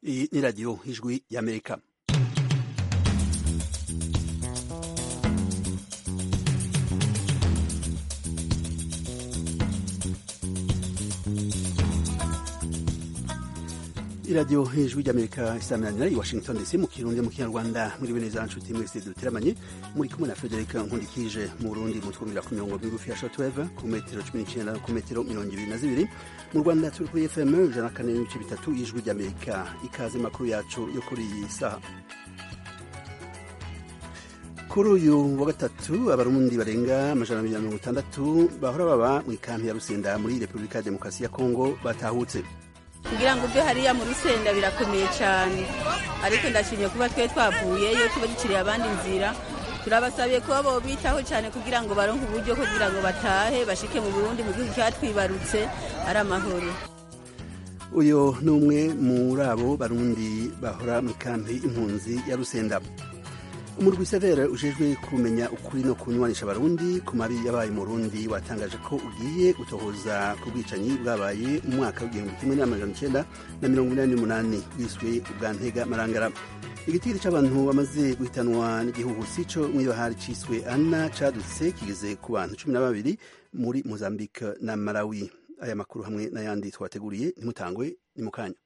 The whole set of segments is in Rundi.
Iyi ni radiyo ijwi y'amerika iradiyo ijwi ry'amerika isaminanira i washington dc mu kirundi mu kinyarwanda muri bene za nshuti mwese duteramanye muri kumwe na frederic nkundikije mu burundi mutwumvira ku mirongo migufi ya shortwave ku metero cumi n'icyenda ku metero mirongo ibiri na zibiri mu rwanda turi kuri fm ijana na kane n'ibice bitatu y'ijwi ry'amerika ikaze makuru yacu yo kuri iyi saha kuri uyu wa gatatu abarundi barenga amajana abiri na mirongo itandatu bahora baba mu ikampi ya rusenda muri repubulika ya demokarasi ya kongo batahutse kugira ngo uve hariya mu rusenda birakomeye cyane ariko ndashimye kuba twe twavuyeyo tuba dukiriye abandi nzira turabasabiye kuba bobitaho cyane kugira ngo baronke uburyo kugira ngo batahe bashike mu burundi mu gihugu cyatwibarutse ari amahoro uyu ni umwe muri abo barundi bahora mu ikampi impunzi ya rusenda umurwi severe ujejwe kumenya ukuri no kunywanisha abarundi ku mabi yabaye mu rundi watangaje ko ugiye gutohoza ku bwicanyi bwabaye mu mwaka w'igihumbi kimwe n'amajana icenda na mirongo inani n'umunani bwiswe ubwa ntega marangara igitiri c'abantu bamaze guhitanwa n'igihuhusi co mw'ibahari ciswe ana cadutse kigeze ku bantu cumi na babiri muri mozambique na malawi aya makuru hamwe n'ayandi twateguriye ntimutangwe ni mu kanya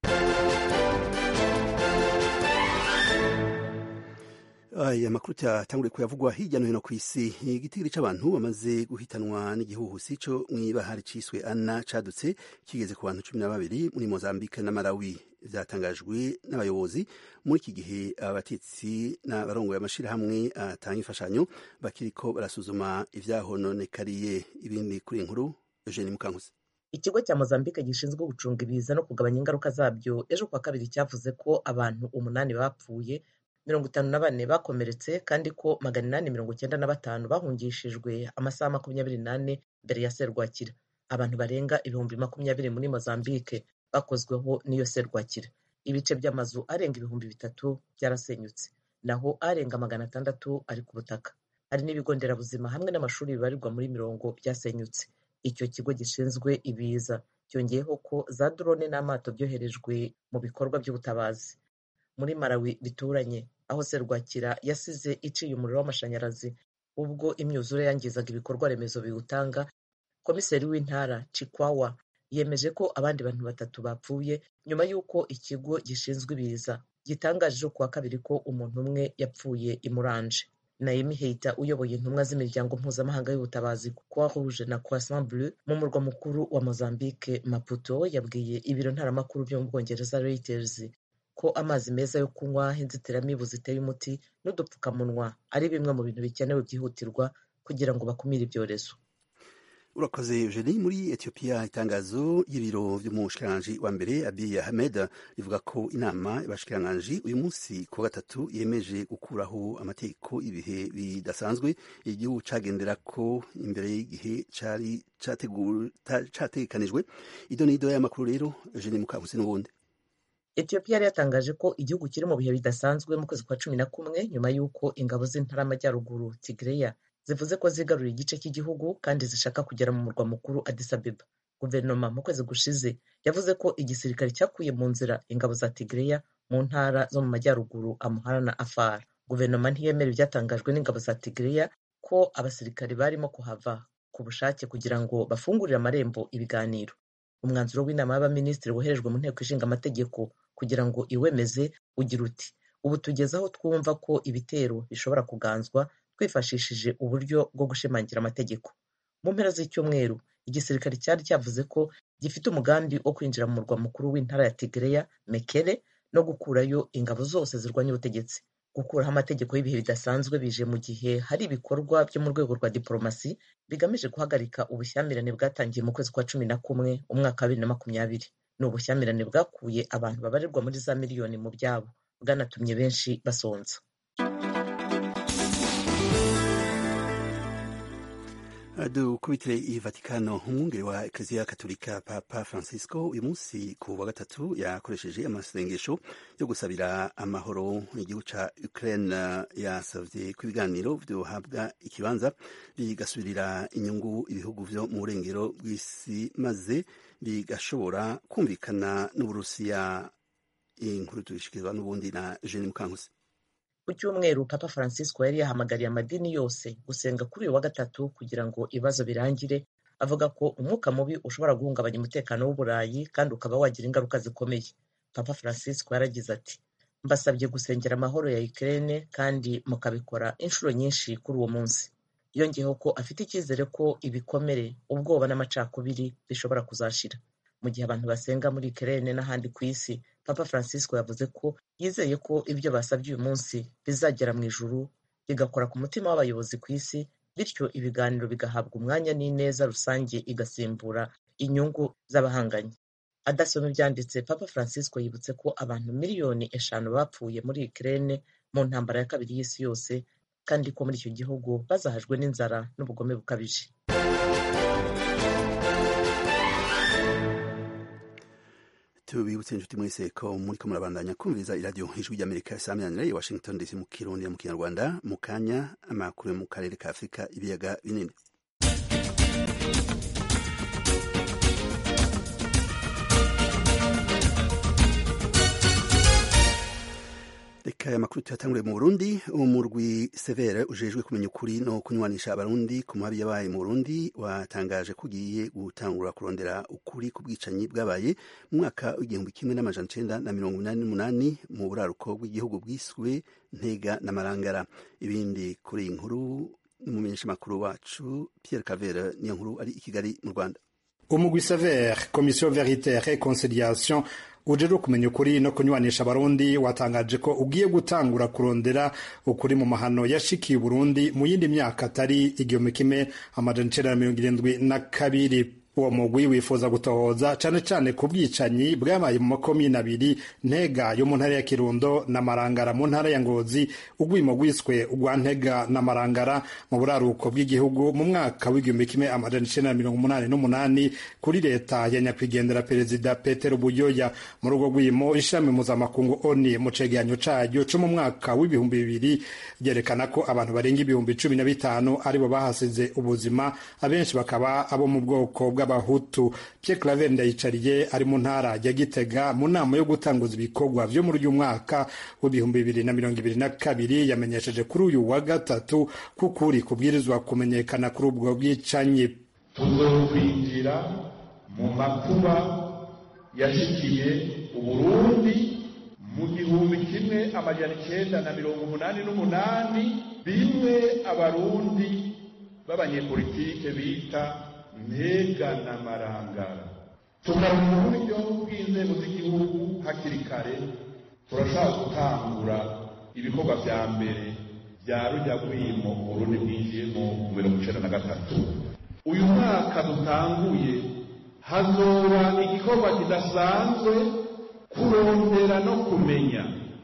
aya makuru cyatanguriye kuyavugwa hirya no hino ku isi igitiri c'abantu bamaze guhitanwa n'igihuhusi co mw'ibahari ciswe ana cadutse kigeze ku bantu cumi na babiri muri mozambique na malawi vyatangajwe n'abayobozi muri iki gihe abatetsi n'abarongoye amashirahamwe atanga imfashanyo bakiriko barasuzuma ivyahononekariye ibindi kuri inkuru eugene mukankusi ikigo cya mozambique gishinzwe gucunga ibiza no kugabanya ingaruka zabyo ejo kuwa kabiri cyavuze ko abantu umunani bapfuye mirongo itanu na bane bakomeretse kandi ko magana inani mirongo icyenda na batanu bahungishijwe amasaha makumyabiri n'ane mbere ya serwakira abantu barenga ibihumbi makumyabiri muri mozambique bakozweho n'iyo serwakira ibice by'amazu arenga ibihumbi bitatu byarasenyutse naho arenga magana atandatu ari ku butaka hari n'ibigo nderabuzima hamwe n'amashuri bibarirwa muri mirongo byasenyutse icyo kigo gishinzwe ibiza cyongeyeho ko za drone n'amato byoherejwe mu bikorwa by'ubutabazi muri malawi bituranye aho serwakira yasize iciye umuriro w'amashanyarazi ubwo imyuzure yangizaga ibikorwa remezo biwutanga komiseri w'intara cikwawa yemeje ko abandi bantu batatu bapfuye nyuma y'uko ikigo gishinzwe ibiza gitangaje kuwa kabiri ko umuntu umwe yapfuye imuranje naimi heita uyoboye intumwa z'imiryango mpuzamahanga y'ubutabazi croix rouge na croissant bleu mu murwa mukuru wa mozambique maputo yabwiye ibiro ntaramakuru byo mu bwongereza reuters ko amazi meza yo kunywa inzitiramibu ziteye umuti n'udupfukamunwa ari bimwe mu bintu bikenewe byihutirwa kugira ngo bakumire ibyorezo urakoze eugenie muri etiyopiya itangazo y'ibiro by'umushikiranganji wa mbere abiy ahmed rivuga ko inama y'abashikiranganji uyu munsi ku wa gatatu yemeje gukuraho amategeko y'ibihe bidasanzwe igihugu cagendera ko imbere y'igihe cari categekanijwe ido n'ido y'amakuru rero eugenie mukabusi n'ubundi etiyopiya yari yatangaje ko igihugu kiri mu bihe bidasanzwe mu kwezi kwa cumi na kumwe nyuma y'uko ingabo z'intara y'amajyaruguru tigreya zivuze ko zigaruriye igice cy'igihugu kandi zishaka kugera mu murwa mukuru Addis Abeba guverinoma mu kwezi gushize yavuze ko igisirikare cyakuye mu nzira ingabo za tigreya mu ntara zo mu majyaruguru amuhara na afar guverinoma ntiyemera ibyatangajwe n'ingabo za tigreya ko abasirikare barimo kuhava ku bushake kugira ngo bafungurire amarembo ibiganiro umwanzuro w'inama y'abaminisitiri woherejwe mu nteko ishinga amategeko kugira ngo iwemeze ugira uti ubu tugeze aho twumva ko ibitero bishobora kuganzwa twifashishije uburyo bwo gushimangira amategeko mu mpera z'icyumweru igisirikare cyari cyavuze ko gifite umugambi wo kwinjira mu murwa mukuru w'intara ya tigreya mekere no gukurayo ingabo zose zirwanya ubutegetsi gukuraho amategeko y'ibihe bidasanzwe bije mu gihe hari ibikorwa byo mu rwego rwa diporomasi bigamije guhagarika ubushyamirane bwatangiye mu kwezi kwa cumi na kumwe umwaka wa bibiri na makumyabiri ni ubushyamirane bwakuye abantu babarirwa muri za miliyoni mu byabo bwanatumye benshi basonza dukubitire i vatikano umwungeri wa eklezia katolika papa francisco uyu munsi ku wa gatatu yakoresheje amasengesho yo gusabira amahoro igihugu ca ukraine yasavye ko ibiganiro vyohabwa ikibanza bigasubirira inyungu ibihugu vyo mu burengero bw'isi maze bigashobora kumvikana n'uburusiya inkuru tuyishikirizwa n'ubundi na Jeanne Mukankusi ku cyumweru papa francisco yari yahamagariye amadini yose gusenga kuri uyu wa gatatu kugira ngo ibibazo birangire avuga ko umwuka mubi ushobora guhungabanya umutekano w'uburayi kandi ukaba wagira ingaruka zikomeye papa francisco yaragize ati mbasabye gusengera amahoro ya Ukraine kandi mukabikora inshuro nyinshi kuri uwo munsi yongeyeho ko afite icyizere ko ibikomere ubwoba n'amacakubiri bishobora kuzashira mu gihe abantu basenga muri Ukraine n'ahandi ku isi papa francisco yavuze ko yizeye ko ibyo basabye uyu munsi bizagera mu ijuru bigakora ku mutima w'abayobozi ku isi bityo ibiganiro bigahabwa umwanya n'ineza rusange igasimbura inyungu z'abahanganye adasoma ibyanditse papa francisco yibutse ko abantu miliyoni eshanu bapfuye muri Ukraine mu ntambara ya kabiri y'isi yose kandi ko muri icyo gihugu bazahajwe n'inzara n'ubugome bukabije tubibutse inshuti mwese ko muri ko murabandanya kumviriza iradiyo ijwi ry'amerika isamiranyira i washington dc mu kirundi mu kinyarwanda mu kanya amakuru yo mu karere ka afurika ibiyaga binini reka aya makuru tuyatanguriye mu burundi umurwi severe ujejwe kumenya ukuri no kunywanisha abarundi ku mabi yabaye mu burundi watangaje ko ugiye gutangura kurondera ukuri ku bwicanyi bwabaye mu mwaka w'igihumbi kimwe n'amajana icenda na mirongo inani n'umunani mu buraruko bw'igihugu bwiswe ntega na marangara ibindi kuri iyi nkuru n'umumenyeshamakuru wacu pierre cavere niyo nkuru ari i kigali mu rwanda umugwi severe komisiyo veritaire et conciliation ujejwe kumenya ukuri no kunywanisha abarundi watangaje ko ugiye gutangura kurondera ukuri mu mahano yashikiye Burundi mu yindi myaka atari igihumbi kimwe amajana icenda na mirongo irindwi na kabiri uwo mugwi wifuza gutohoza cane cane ku bwicanyi bwabaye mu makomine abiri ntega yo mu ntara ya kirundo na marangara mu ntara ya ngozi ugwimo rwiswe ugwa ntega na marangara mu buraruko bw'igihugu mu mwaka w'igihumbi kimwe amajana icenda na mirongo umunani n'umunani kuri leta ya nyakwigendera perezida petero buyoya muri urwo rwimo ishami mpuzamakungu oni mu cegeranyo caryo co mu mwaka w'ibihumbi bibiri ryerekana ko abantu barenga ibihumbi cumi na bitanu aribo bahasize ubuzima abenshi bakaba abo mu bwoko bwa bw'abahutu Pierre Claver Ndayicariye ari mu ntara ya Gitega mu nama yo gutanguza ibikorwa vyo muri uyu mwaka w'ibihumbi bibiri na mirongo ibiri na kabiri yamenyesheje kuri uyu wa gatatu ko ukuri kubwirizwa kumenyekana kuri ubwo bwicanyi tuzokwinjira mu makuba yashikiye uburundi mu gihumbi kimwe amajana icenda na mirongo umunani n'umunani bimwe abarundi b'abanyepolitike bita ntega na marangara tukaronka uburyo bw'inzego z'igihugu hakiri kare turashaka gutangura ibikorwa vya mbere vya rujya rwimo urundi bwinjiyemo mu mirongo icenda na gatatu uyu mwaka dutanguye hazoba igikorwa kidasanzwe kurondera no kumenya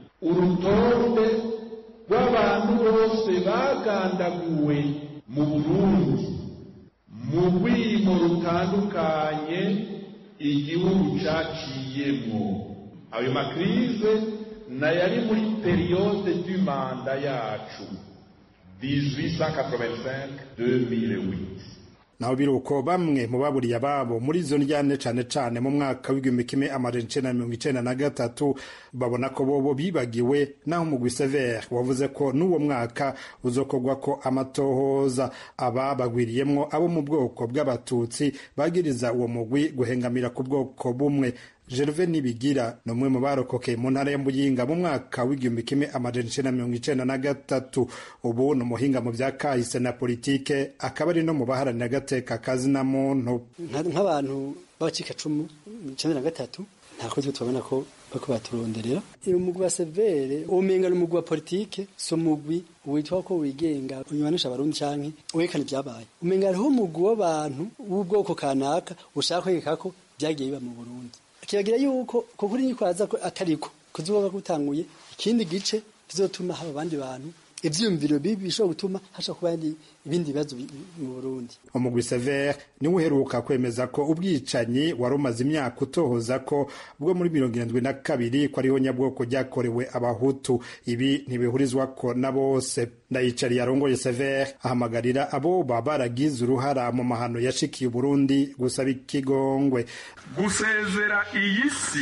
urutonde rw'abantu bose bagandaguwe mu burundi mu rwimo rutandukanye igihugu caciyemwo ayo makrize nayari muri periyode du manda yacu 1885-2008 naho biruko bamwe mu baburiye ababo muri izo ndyane cane cane mu mwaka w'igihumbi kimwe amajana icenda na mirongo icenda na gatatu babona ko bobo bibagiwe naho umugwi severe wavuze ko n'uwo mwaka uzokorwa ko amatohoza aba bagwiriyemwo abo mu bwoko bw'abatutsi bagiriza uwo mugwi guhengamira ku bwoko bumwe Gervais Nibigira ni umwe mu barokokeye mu ntara ya Muyinga mu mwaka w'igihumbi kimwe amajana icenda na mirongo icenda na gatatu ubu ni umuhinga mu vya kahise na politike akaba ari no mu baharanira agateka kazina muntu nk'abantu b'abacikacumu icenda na gatatu nta kozi tubona ko bariko baturonderera umugwi wa severe umenga ni umugwi wa politike si umugwi witwa ko wigenga unywanisha abarundi canke werekana ivyabaye umenga hariho umugwi w'abantu w'ubwoko kanaka ushaka kwereka ko vyagiye biba mu burundi kiragira yuko kuko uri nyikwaza ko atariko kuzuba gutanguye ikindi gice kizotuma haba abandi bantu ivyiyumviro bibi bishobora gutuma hasha kuba ibindi bibazo mu Burundi umugwi Sever niwe uheruka kwemeza ko ubwicanyi wari umaze imyaka utohoza ko bwo muri mirongo irindwi na kabiri ko ariho nyabwoko ryakorewe abahutu ibi ntibihurizwa ko na bose ndayicariye arongoye Sever ahamagarira abo baba baragize uruhara mu mahano yashikiye Burundi gusaba ikigongwe gusezera iyi si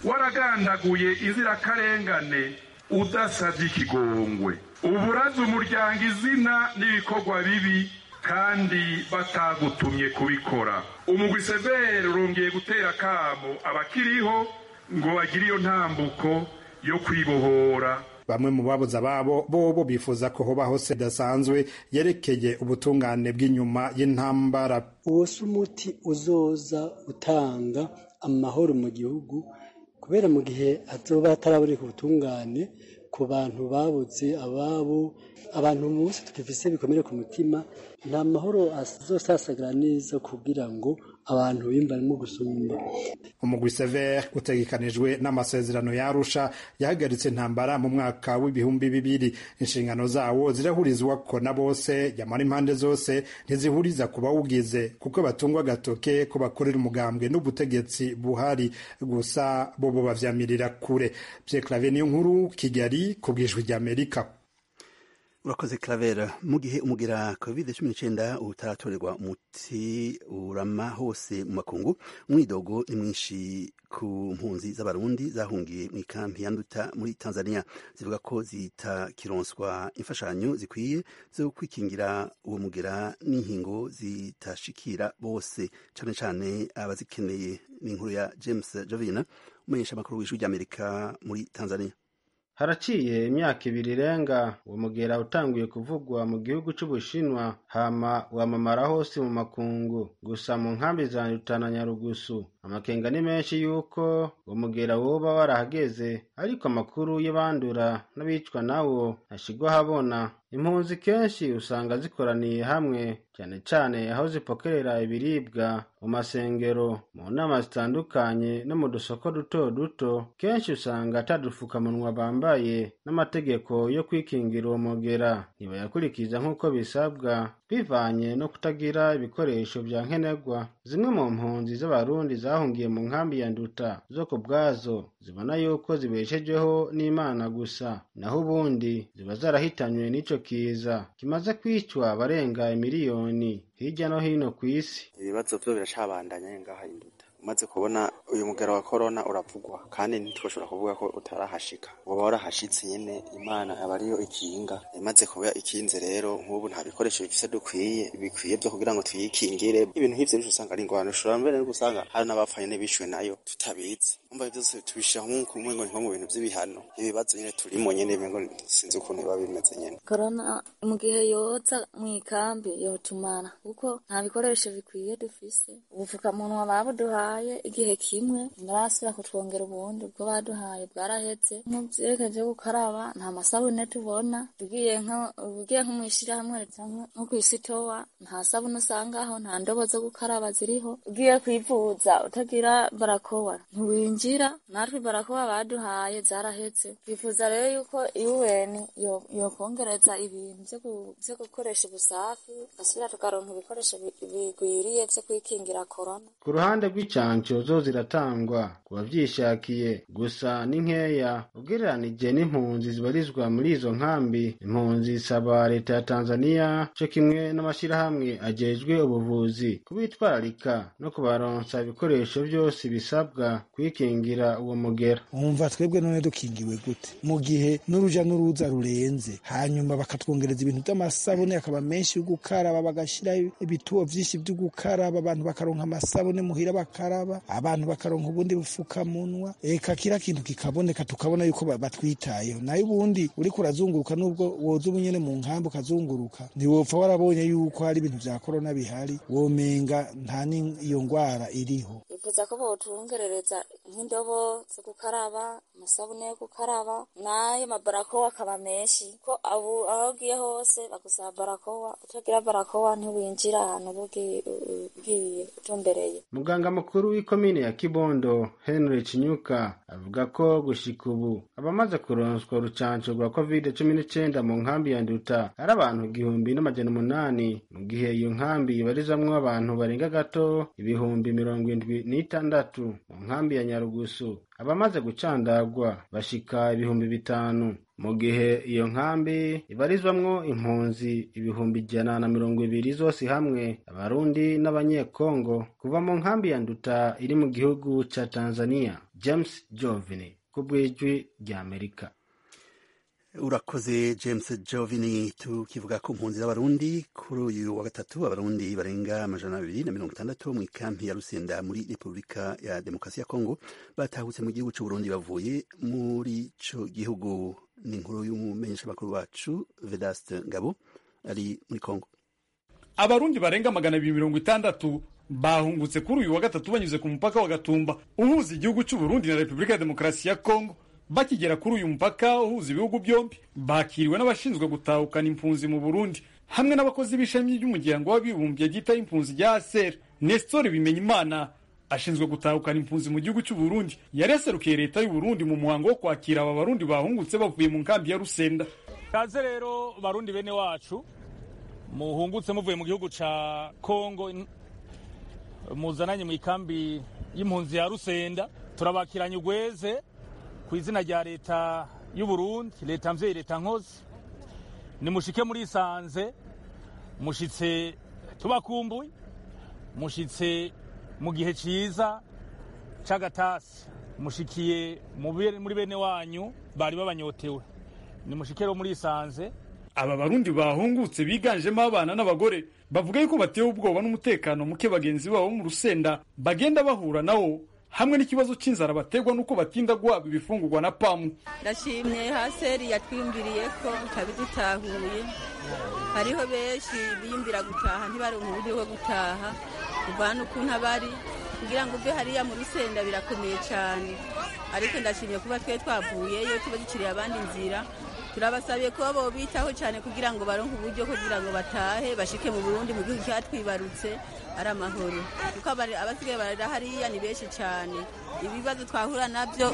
waragandaguye inzirakarengane udasabye ikigongwe uburaza umuryango izina n'ibikorwa bibi kandi batagutumye kubikora umugwi severe urongeye gutera akamo abakiriho ngo bagire iyo ntambuko yo kwibohora bamwe mu babuze ababo bobo bifuza ko hobaho se idasanzwe yerekeye ubutungane bw'inyuma y'intambara uwo si umuti uzoza utanga amahoro mu gihugu kubera mu gihe hazoba hataraboneka ubutungane ku bantu babuze ababo abantu bose tukifise bikomere ku mutima nta mahoro azosasagara neza kugira ngo abantu bimbarimo gusumba umugwi severe utegekanijwe n'amasezerano yarusha yahagaritse intambara mu mwaka w'ibihumbi bibiri inshingano zawo zirahurizwa ko na bose yamara impande zose ntizihuriza ku bawugize kuko batungwa agatoke ko bakorera umugambwe n'ubutegetsi buhari gusa bo bo bavyamirira kure Pierre Claver niyo nkuru Kigali ku bwijwi ry'Amerika urakoze Claver mu gihe umugera covid cumi n'icyenda utaratorerwa umuti urama hose mu makungu umwidogo ni mwinshi ku mpunzi z'abarundi zahungiye mu ikampi ya nduta muri tanzania zivuga ko zitakironswa imfashanyo zikwiye zo kwikingira uwo mugera n'inkingo zitashikira bose cyane cyane abazikeneye ni inkuru ya james jovina umumenyesha amakuru w'ijwi ry'amerika muri tanzania haraciye imyaka ibiri irenga uwo mugera utanguye kuvugwa mu gihugu c'ubushinwa hama wamamara hose mu makungu gusa mu nkambi za nduta na nyarugusu amakenga ni menshi yuko uwo mugera woba warahageze ariko amakuru y'abandura n'abicwa nawo ntashigwa habona impunzi kenshi usanga zikoraniye hamwe cyane cyane aho zipokerera ibiribwa mu masengero mu nama zitandukanye no mu dusoko duto duto kenshi usanga atadufukamunwa bambaye n'amategeko yo kwikingira uwo mugera ntibayakurikiza nk'uko bisabwa bivanye no kutagira ibikoresho bya nkenerwa zimwe mu mpunzi z'abarundi zahungiye mu nkambi ya nduta zo ku bwazo zibona yuko zibeshejeho n'imana gusa naho ubundi ziba zarahitanywe n'ico kiza kimaze kwicwa abarenga miliyoni hirya no hino ku isi ibibazo byo biracabandanya ngaha induta umaze kubona uyu mugero wa korona uravugwa kandi ntitwoshobora kuvuga ko utarahashika woba warahashitse nyene imana aba ariyo ikinga imaze kuba ikinze rero nk'ubu nta bikoresho bifise dukwiye bikwiye vyo kugira ngo tuyikingire ibintu nk'ivyo rero usanga ari ingorane ushobora mbere no gusanga hari n'abapfaye n'ibishwe nayo tutabizi umva byose tubishira nk'uko umwe ngo nko mu bintu vy'ibihano ibibazo nyene turimo nyene ngo sinzi ukuntu biba bimeze nyene korona mu gihe yoza mu ikambi yotumara kuko nta bikoresho bikwiye dufise ubufukamunwa babuduhaye igihe kimwe ntarasubira kutwongera ubundi ubwo baduhaye bwarahetse nk'ivyerekeje gukaraba nta masabune tubona tugiye ugiye nko mw'ishirahamwe nko kw'isitowa nta sabune usangaho nta ndobo zo gukaraba ziriho ugiye kwivuza utagira barakowa ntiwinjira natwe barakowa baduhaye zarahetse twifuza rero yuko UN yokongereza ibintu vyo gukoresha ubusafi gasubira tukaronka ibikoresho bigwiriye vyo kwikingira korona ku ruhande rw'icanco zo ziratangwa ku bavyishakiye gusa ni nkeya ugereranije n'impunzi zibarizwa muri izo nkambi impunzi zisaba leta ya tanzaniya co kimwe n'amashirahamwe ajejwe ubuvuzi kubitwararika no kubaronsa ibikoresho vyose bisabwa kwikingira uwo mugera wumva twebwe none dukingiwe gute mu gihe n'uruja n'uruza rurenze hanyuma bakatwongereza ibintu vy'amasabune akaba menshi yo gukaraba bagashiraho ibituo vyinshi vyo gukaraba abantu bakaronka amasabune muhira bakaraba abantu bakaronka ubundi bufukamunwa eka kira kintu kikaboneka tukabona yuko batwitayeho nayo ubundi uriko urazunguruka nubwo woza ubunyene mu nkambi ukazunguruka ntiwopfa warabonye yuko hari ibintu vya korona bihari womenga nta n'iyo ngwara iriho bifuza ko botungerereza nk'indobo zo gukaraba amasabune yo gukaraba n'ayo mabarakowa akaba menshi ko abu aho ugiye hose bagusaba barakowa utagira barakowa ntiwinjira ahantu ugiye utumbereye muganga mukuru w'ikomine ya kibondo henry kinyuka avuga ko gushika ubu abamaze kuronswa urucanco rwa covid cumi n'icenda mu nkambi ya nduta ari abantu igihumbi n'amajana umunani mu gihe iyo nkambi ibarizamwo abantu barenga gato ibihumbi mirongo indwi n'itandatu mu nkambi ya nyarugusu abamaze gucandagwa bashika ibihumbi bitanu mu gihe iyo nkambi ibarizwamwo impunzi ibihumbi ijana na mirongo ibiri zose hamwe abarundi n'abanyekongo kuva mu nkambi ya nduta iri mu gihugu ca tanzania james jovini ku bw'ijwi rya amerika urakoze james jovini tukivuga ku mpunzi z'abarundi kuri uyu wa gatatu abarundi barenga amajana abiri na mirongo itandatu mu ikampi ya rusenda muri repubulika ya demokarasi ya kongo batahutse mu gihugu c'uburundi bavuye muri ico gihugu ni inkuru y'umumenyeshamakuru wacu vedaste ngabo ari muri kongo abarundi barenga magana abiri mirongo itandatu bahungutse kuri uyu wa gatatu banyuze ku mupaka wa gatumba uhuza igihugu c'uburundi na repubulika ya demokarasi ya kongo bakigera kuri uyu mupaka uhuza ibihugu byombi bakiriwe n'abashinzwe gutahukana impunzi mu burundi hamwe n'abakozi b'ishami ry'umuryango w'abibumbye ryitaho impunzi rya aser nestor bimenyimana ashinzwe gutahukana impunzi mu gihugu cy'uburundi yari yaserukiye leta y'uburundi mu muhango wo kwakira aba barundi bahungutse bavuye mu nkambi ya rusenda kaze rero barundi bene wacu muhungutse muvuye mu gihugu ca kongo muzananye mu ikambi y'impunzi ya rusenda turabakiranye ugweze ku izina rya leta y'uburundi leta mvyeyi leta nkozi nimushike murisanze mushitse tubakumbuye mushitse mu gihe ciza c'agatasi mushikiye muri bene wanyu bari babanyotewe nimushike rero murisanze aba barundi bahungutse biganjemo abana n'abagore bavuga yuko batewe ubwoba n'umutekano muke bagenzi babo mu rusenda bagenda bahura nawo hamwe n'ikibazo cy'inzara baterwa n'uko batinda guhabwa ibifungurwa na pamu ndashimye haseri yatwimbiriye ko ikabidutahuye hariho benshi biyumvira gutaha ntibaronke uburyo bwo gutaha kuvana ukuntu abari kugira ngo uve hariya mu rusenda birakomeye cyane ariko ndashimye kuba twe twavuyeyo tuba duciriye abandi inzira turabasabiye kuba bobitaho cyane kugira ngo baronke uburyo kugira ngo batahe bashike mu burundi mu gihugu cyatwibarutse ari amahoro kuko abasigaye barara hariya ni benshi cyane ibibazo twahura nabyo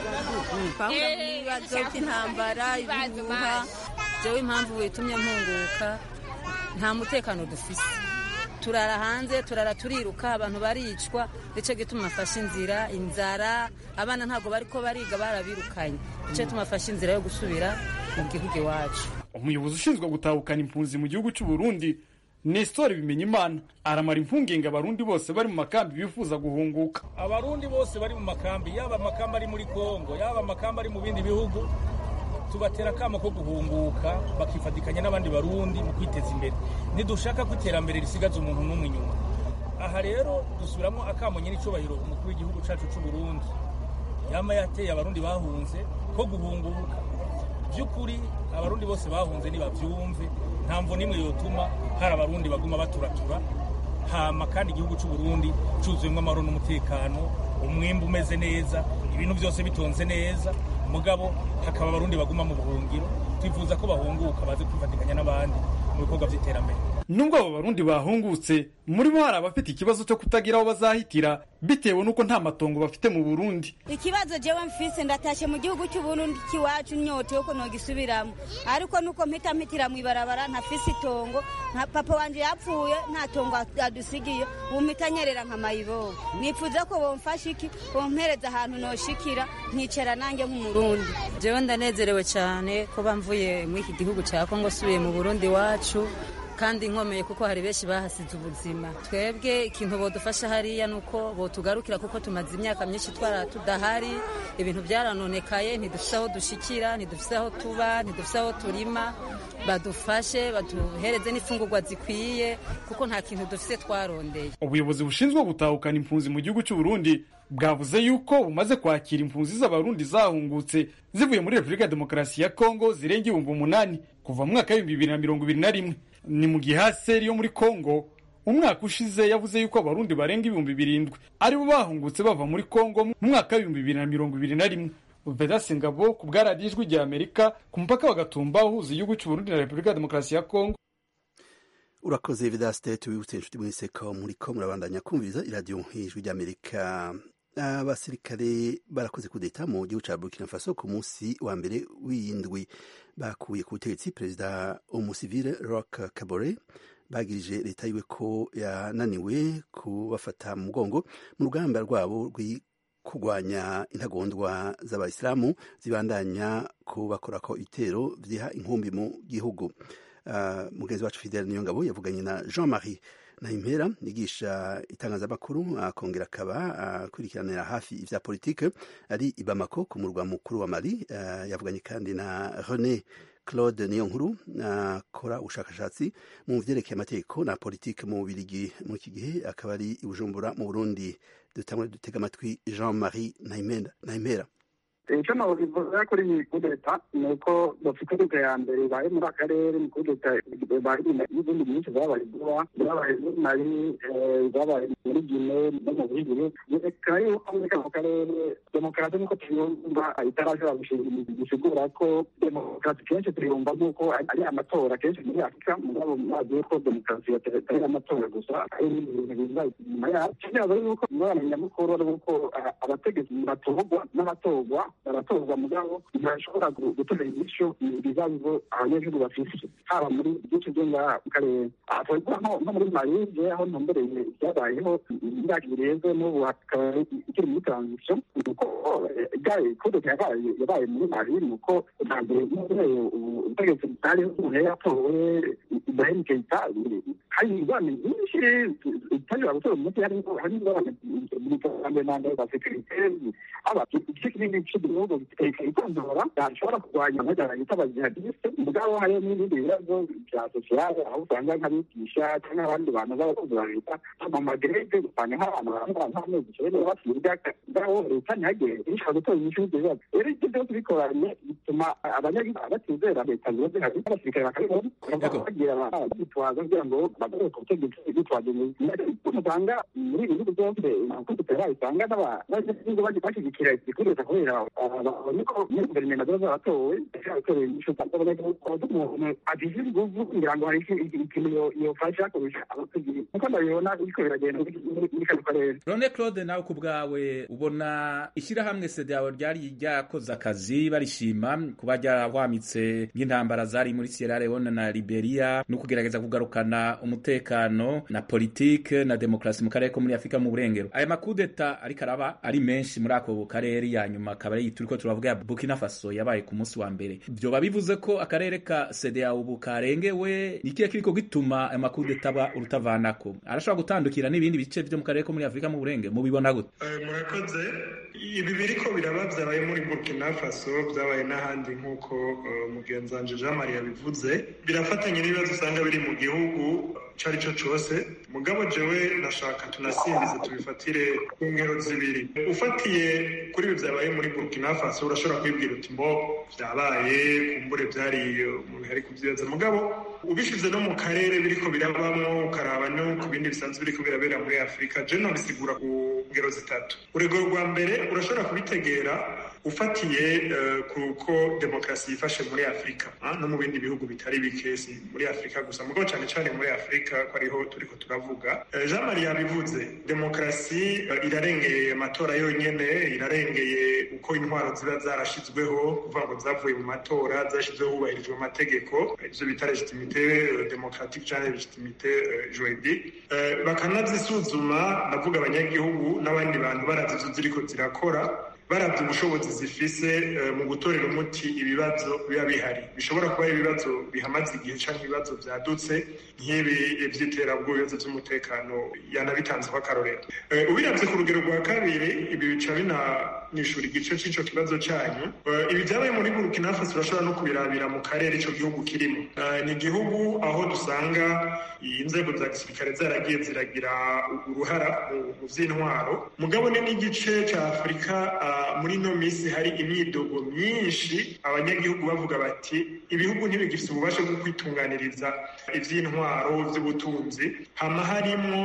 twahura n'ibibazo by'intambara ibihuha jewe impamvu witumye mpunguka nta mutekano dufise turara hanze turara turiruka abantu baricwa nicyo gituma afashe inzira inzara abana ntabwo bariko bariga barabirukanye nicyo gituma afashe inzira yo gusubira mu gihugu iwacu umuyobozi ushinzwe gutahukana impunzi mu gihugu cy'uburundi nestor bimenyimana aramara impungenge abarundi bose bari mu makambi bifuza guhunguka abarundi bose bari mu makambi yaba amakambi ari muri kongo yaba amakambi ari mu bindi bihugu tubatera akamo ko guhunguka bakifatikanya n'abandi barundi mu kwiteza imbere ntidushaka ko iterambere risigaza umuntu n'umwe inyuma aha rero dusubiramo akamo nyir'icyubahiro umukuru w'igihugu cyacu cy'u Burundi yama yateye abarundi bahunze ko guhunguka by'ukuri abarundi bose bahunze nibabyumve nta mvu n'imwe yotuma hari abarundi baguma baturatura hama kandi igihugu cy'u Burundi cyuzuyemo amahoro n'umutekano umwimbu umeze neza ibintu byose bitonze neza mugabo hakaba abarundi baguma mu buhungiro twifuza ko bahunguka baze kwifatikanya n'abandi mu bikorwa by'iterambere nubwo abo barundi bahungutse muri bo hari abafite ikibazo cyo kutagira aho bazahitira bitewe n'uko nta matongo bafite mu burundi ikibazo jewe mfise ndatashe mu gihugu cy'uburundi kiwacu nyote yuko nogisubiramo ariko nuko mpita mpitira mw'ibarabara ntafise itongo nka papa wanje yapfuye nta tongo adusigiye ubu mpita nyerera nka mayibobo nifuza ko bomfasha iki bompereza ahantu noshikira nkicara nanjye nk'umurundi jewe ndanezerewe cyane ko bamvuye muri iki gihugu cya kongo subiye mu burundi wacu kandi nkomeye kuko hari benshi bahasize ubuzima twebwe ikintu bodufasha hariya ni uko botugarukira kuko tumaze imyaka myinshi twara tudahari ibintu byaranonekaye ntidufise aho dushikira ntidufise aho tuba ntidufise aho turima badufashe baduhereze n'imfungurwa zikwiye kuko nta kintu dufise twarondeye ubuyobozi bushinzwe gutahukana impunzi mu gihugu cy'u Burundi bwavuze yuko bumaze kwakira impunzi z'abarundi zahungutse zivuye muri repubulika ya demokarasi ya kongo zirenga ibihumbi umunani kuva mu mwaka w'ibihumbi bibiri na mirongo ibiri na rimwe ni mu gihe haseri yo muri kongo umwaka ushize yavuze yuko abarundi barenga ibihumbi birindwi aribo bahungutse bava muri kongo mu mwaka w'ibihumbi bibiri na mirongo ibiri na rimwe vedasi ngabo ku bwaradiyo ijwi rya amerika ku mupaka wa gatumba uhuza igihugu cy'uburundi na repubulika ya demokarasi ya kongo urakoze vedasite tubibutse inshuti mwese ko muri ko murabandanya kumviriza iradiyo ijwi rya amerika abasirikare barakoze kudeta mu gihugu cya burkina faso ku munsi wa mbere w'indwi bakuye ku butegetsi perezida umusivile rock kabore bagirije leta yiwe ko yananiwe kubafata mu mugongo mu rugamba rwabo kurwanya intagondwa z'abayisilamu zibandanya kubakorako ibitero byiha inkumbi mu gihugu uh, mugenzi wacu fidele niyo ngabo yavuganye na jean marie nahimpera yigisha itangazamakuru akongera akaba akurikiranira hafi ivya politike ari i Bamako ku murwa mukuru wa Mali uh, yavuganye kandi na René Claude Niyonkuru akora ubushakashatsi mu vyerekeye amategeko na politike mu Bubiligi muri iki gihe akaba ari i Bujumbura mu Burundi dutangure dutega amatwi Jean-Marie Nahimpera icyo nabivuga kuri iyi kudeta ni uko bafite kudeta ya mbere ibaye muri akarere ni kudeta ibaye n'izindi nyinshi zabaye vuba zabaye muri mali zabaye muri gine no mu bihigiri byerekana yuko muri kano karere demokarasi nk'uko tuyumva itarashobora gusigura ko demokarasi kenshi tuyumva nk'uko ari amatora kenshi muri afurika mugabo mazi yuko demokarasi atari amatora gusa ari n'ibintu biza inyuma yayo kibazo yuko ingorane nyamukuru ari uko abategetsi batorwa n'abatorwa baratorwa mugabo ntibashobora gutora inyishu ibibazo abanyagihugu bafise haba muri byinshi byo ngaha mu karere twavuga nko muri marije aho ntumbereye byabayeho imyaka irenze n'ubu hakaba ikiri muri transition nuko igaye kudeta yabaye yabaye muri mali nuko bwa mbere n'ubureye ubutegetsi bwari umuntu yatowe ibrahim keita hari ingorane nyinshi zitashobora gutora umuti harimo hari ingorane mu iterambere ntabwo za sekirite haba igice kinini cy'igihugu ikondora yashobora kurwanya amajyana yita abajihadiste mugabo hariho n'ibindi bibazo bya sosiyale aho usanga nk'abigisha cyangwa abandi bantu b'abakozi ba leta mu magerede usanga nk'abantu bambaye nk'amezi icyenda basiga ngaho leta ntihagere ishobora gutora inyishu y'ibyo bibazo rero ibyo byose bikoranye bituma abanyagihugu batizera leta ziba zihari n'abasirikare bakabibona bagira bitwaza kugira ngo bagarure ku butegetsi bitwaje usanga muri ibi bihugu byose kudutera usanga n'abanyagihugu bashyigikira igikureta kubera babonye ko muri guverinoma ziba zaratowe zishobora gutora inyishu abanyagihugu umuntu agize inguvu kugira ngo hari ikintu yofasha kurusha abategetsi nkuko ndabibona biriko biragenda muri kano karere rone claude nawe ku bwawe ubona ishyirahamwe sedeyawe ryari ryakoze akazi barishima kuba ryarahwamitse nk'intambara zari muri sierra leone na liberia no kugerageza kugarukana umutekano na politike na demokarasi mu karere ko muri afurika mu burengero aya makudeta ariko araba ari menshi muri ako karere ya nyuma akaba ari turiko turavuga ya burkina faso yabaye ku munsi wa mbere vyoba bivuze ko akarere ka sedeyawe ubu karengewe ni ikihe kiriko gituma aya makudeta aba urutavanako arashobora gutandukira n'ibindi bice vyo mu karere ko muri afurika mu burengero mubibona gute murakoze ibi biriko biraba vyabaye muri burkina faso vyabaye n'ahandi nk'uko mugenzi wanje jean marie yabivuze birafatanye n'ibibazo usanga biri mu gihugu ico ari cyo cose mugabo jewe nashaka tunasimbize tubifatire ku ngero zibiri ufatiye kuri ibi vyabaye muri burkina faso urashobora kwibwira uti mbo vyabaye kumbure vyari umuntu yari kuvyibaza mugabo ubishize no mu karere biriko birabamwo ukaraba no ku bindi bisanzwe biriko birabera muri afurika je nobisigura ku ngero zitatu urugero rwa mbere urashobora kubitegera ufatiye kuko demokarasi yifashe muri afurika no mu bindi bihugu bitari bike si muri afurika gusa mugabo cyane cyane muri afurika ko ariho turiko turavuga jean marie yabivuze demokarasi irarengeye amatora yonyene irarengeye uko intwaro ziba zarashizweho kuvuga ngo zavuye mu matora zashyizweho hubahirijwe amategeko ivyo bita legitimite demokratique canke legitimite juridique bakanazisuzuma ndavuga abanyagihugu n'abandi bantu baravye ivyo ziriko zirakora baravye ubushobozi zifise mu gutorera umuti ibibazo biba bihari bishobora kuba ibibazo bihamaze igihe canke ibibazo vyadutse nk'ibi vy'iterabwoba ibibazo vy'umutekano yanabitanzeho akarorero ubiravye ku rugero rwa kabiri ibi bica binanishura igice c'ico kibazo canyu ibi vyabaye muri burkina faso urashobora no kubirabira mu karere ico gihugu kirimo ni igihugu aho dusanga inzego za gisirikare zaragiye ziragira uruhara mu vy'intwaro mugabo ni n'igice ca afurika muri ino minsi hari imyidogo myinshi abanyagihugu bavuga bati ibihugu ntibigifite ububasha bwo kwitunganiriza ivy'intwaro vy'ubutunzi hama harimwo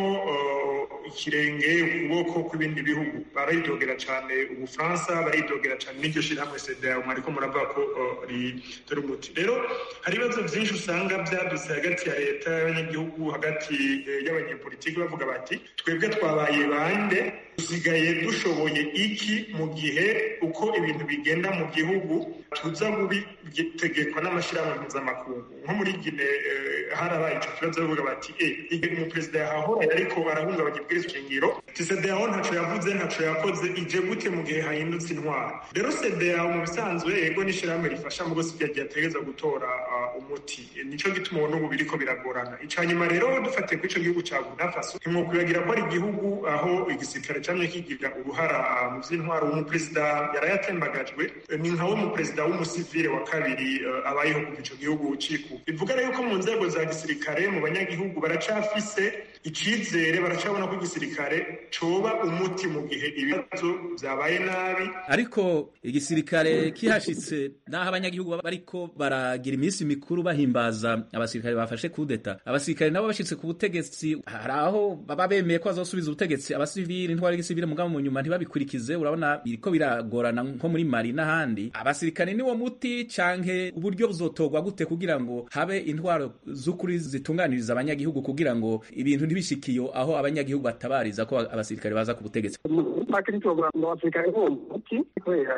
ikirenge ukuboko kw'ibindi bihugu baridogera cane ubufaransa baridogera cane n'iryo shirahamwe sedea mwariko muravuga ko ritera umuti rero hari ibibazo vyinshi usanga vyadutse hagati ya leta y'abanyagihugu hagati y'abanyepolitiki bavuga bati twebwe twabaye bande dusigaye dushoboye iki mu gihe uko ibintu bigenda mu gihugu tuza gubitegekwa n'amashyirahamwe mpuzamakungu nko muri gine harabaye icyo kibazo bavuga bati e igihe umuperezida yahahora ariko arahungabanya ibwirizwa shingiro tisedeyaho ntaco yavuze ntaco yakoze ije gute mu gihe hahindutse intwara rero sedeyaho mu bisanzwe ego n'ishyirahamwe rifasha mu gose ryagiye ategereza gutora umuti nico gituma ubona ubu biriko biragorana ica nyuma rero dufatiye kuri ico gihugu ca burkina faso ntimwokwibagira ko ari igihugu aho igisirikare camye kigira uruhara mu vy'intwaro umuperezida yarayatembagajwe ni nkawe umuperezida w'umusivile wa kabiri abayeho kuva ico gihugu ciku bivuga rero ko mu nzego za gisirikare mu banyagihugu baracafise icizere baracabona ko igisirikare coba umuti mu gihe ibibazo vyabaye nabi ariko igisirikare kihashitse naho abanyagihugu bariko baragira iminsi mikuru bahimbaza abasirikare bafashe kudeta abasirikare nabo bashitse ku butegetsi hari aho baba bemeye ko bazosubiza ubutegetsi abasivili ntwari gisivile mugabo mu nyuma ntibabikurikize urabona biriko biragorana nko muri mari n'ahandi abasirikare niwo muti canke uburyo buzotorwa gute kugira ngo habe intwaro z'ukuri zitunganiriza abanyagihugu kugira ngo ibintu ntibishikiyo aho abanyagihugu batabariza ko abasirikare baza ku butegetsi make nitwovuga ngo abasirikare bo muti kubera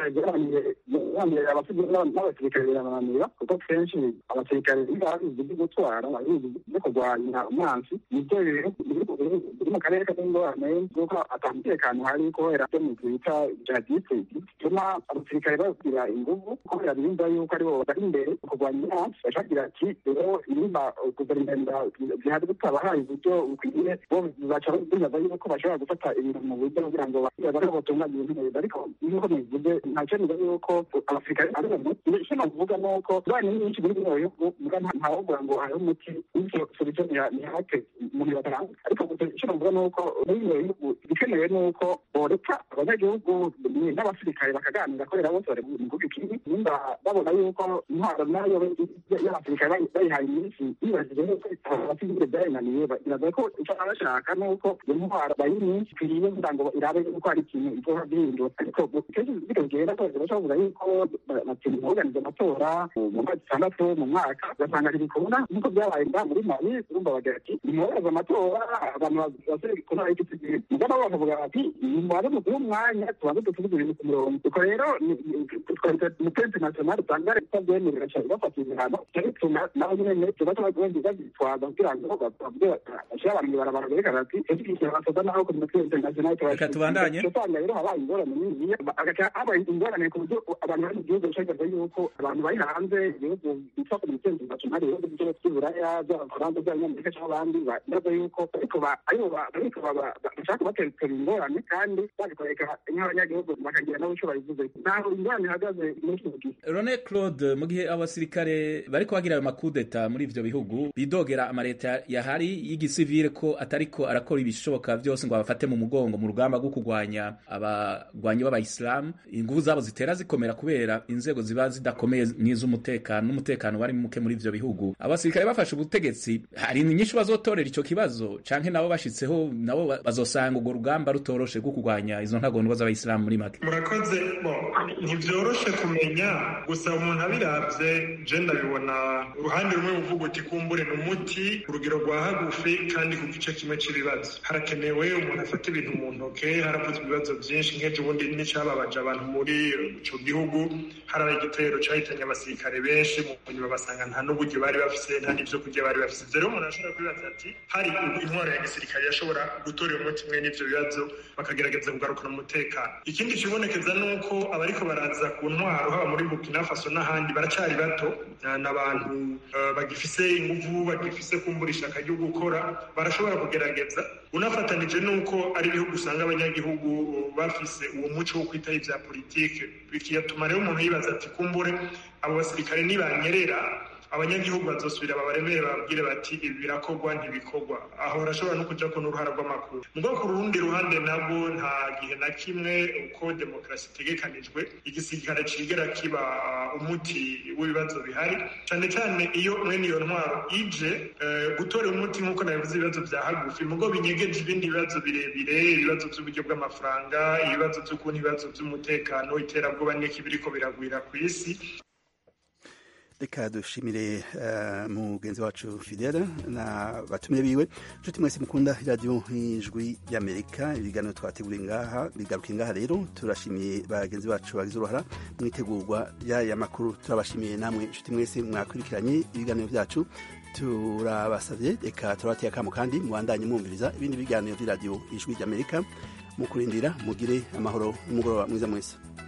bigeraniye abasivili n'abasirikare birabananira kuko kenshi abasirikare babizi byo gutwara babizi byo kurwanya umwansi nibyo biri mu karere k'ingorane kuko atamutekano hari kubera byo mu twita jihadiste bituma abasirikare bagira inguvu kubera birinda yuko aribo bari imbere mu kurwanya umwansi bashagira ati rero nimba guverinoma zihari butabahaye uburyo bukwiye bo baca bibaza yuko bashobora gufata ibintu mu buryo kugira ngo barebe batunganye ibintu neza ariko nk'uko bivuze nta cyemezo yuko abasirikare ari umuti icyo navuga ni uko abana nyinshi muri bino bihugu muga ntawovuga ngo hariho umuti bityo solution ni hake umuntu yataranga ariko icyo navuga ni uko muri bino bihugu igikenewe ni uko boreka abanyagihugu n'abasirikare bakaganira kubera bose bari mu gihugu kimwe nimba babona yuko intwaro nayo y'abasirikare bayihaye iminsi yibajije yuko abasivile byayinaniye biraza ko icyo baba bashaka ni uko iyo ntwaro bayiha iminsi ikwiriye kugira ngo irabe yuko hari ikintu izoba bihindura ariko kenshi bikagenda ko bavuga yuko batinda kuganiza amatora mu mwaka itandatu mu mwaka ugasanga ntibikunda nk'uko byabaye ngaha muri mali urumva bagira ati nimwohereze amatora abantu basore ku ntara y'igitsina mugabo bakavuga bati nimubaze muduhe umwanya tubanze dutuvuge ibintu ku murongo ubwo rero umupensi national usanga leta byemerera cyane bafata ibihano cyo bituma nabo nyene tuba tubagondi bazitwaza kugira ngo bavuge bashyire abantu mw'ibarabara berekana ati ese ikintu basoza naho ku mupensi national reka tubandanye usanga rero habaye ingorane niniya agaca habaye ingorane ku buryo abantu bari mu gihugu bashagaza yuko abantu bari hanze ibihugu bitwa ku mupensi national ibihugu byo by'uburaya by'abafaransa by'abanyamerika cyangwa abandi baza yuko ariko aribo ariko bashaka kubatera ingorane kandi babikoreka nk'abanyagihugu bakagira nabo icyo babivuze ntaho ingorane ihagaze muri kino gihe Rone Claude mu gihe abasirikare bariko bagira ayo makudeta muri ivyo bihugu bidogera amareta yahari y'igisivile ko atariko arakora ibishoboka vyose ngo abafate mu mugongo mu rugamba rwo kurwanya abagwanyi b'abayisilamu inguvu zabo zitera zikomera kubera inzego ziba zidakomeye n'iz'umutekano n'umutekano wari muke muri ivyo bihugu abasirikare bafashe ubutegetsi hari inyinshi bazotorera ico kibazo canke nabo bashitseho nabo bazosanga urwo rugamba rutoroshe rwo kurwanya izo ntagondwa z'abayisilamu muri make murakoze ntibyoroshe kumenya gusa umuntu abiravye je ndabibona uruhande rumwe buvuga uti kumbure ni umuti urugero rwa hagufi kandi ku gice kimwe c'ibibazo harakenewe umuntu afata ibintu mu ntoke haravuzwe ibibazo vyinshi nk'ejo ubundi n'icababaje abantu muri ico gihugu harabaye igitero cahitanye abasirikare benshi mu nyuma basanga nta n'uburyo bari bafise nta n'ivyo kurya bari bafise ivyo rero umuntu ashobora kwibaza ati hari intwaro ya gisirikare yashobora gutorera umuti mwe n'ivyo bibazo bakagerageza kugarukana umutekano ikindi kibonekeza ni uko abariko baraza ku ntwaro haba muri burkina faso n'ahandi baracari bato n'abantu bagifise inguvu bagifise kumbura ishaka ryo gukora barashobora kugerageza unafatanije n'uko ari ibihugu usanga abanyagihugu bafise uwo muco wo kwitaho ivya politike bikigatuma rero umuntu yibaza ati kumbure abo basirikare nibanyerera abanyagihugu bazosubira babaremere babwire bati ibi birakorwa ntibikorwa aho barashobora no kuja ko n'uruhara rw'amakuru mugabo ku rundi ruhande nabwo nta gihe na kimwe uko demokarasi itegekanijwe igisirikare cigera kiba umuti w'ibibazo bihari cane cane iyo mwene iyo ntwaro ije gutora umuti nk'uko nabivuze ibibazo vya hagufi mugabo binyegeje ibindi bibazo birebire ibibazo vy'uburyo bw'amafaranga ibibazo vy'ukuntu ibibazo vy'umutekano iterabwoba n'iki biriko biragwira kw'isi reka dushimire uh, mugenzi wacu fidele na batumire biwe nshuti mwese mukunda iradiyo nk'ijwi ry'amerika ibiganiro twateguriye ngaha bigaruka ngaha rero turashimiye bagenzi bacu bagize uruhara mu itegurwa ry'aya makuru turabashimiye namwe nshuti mwese mwakurikiranye ibiganiro byacu turabasabye reka turabateye akamo kandi mubandanye mwumviriza ibindi biganiro by'iradiyo ijwi ry'amerika mu kurindira mugire amahoro n'umugoroba mwiza mwese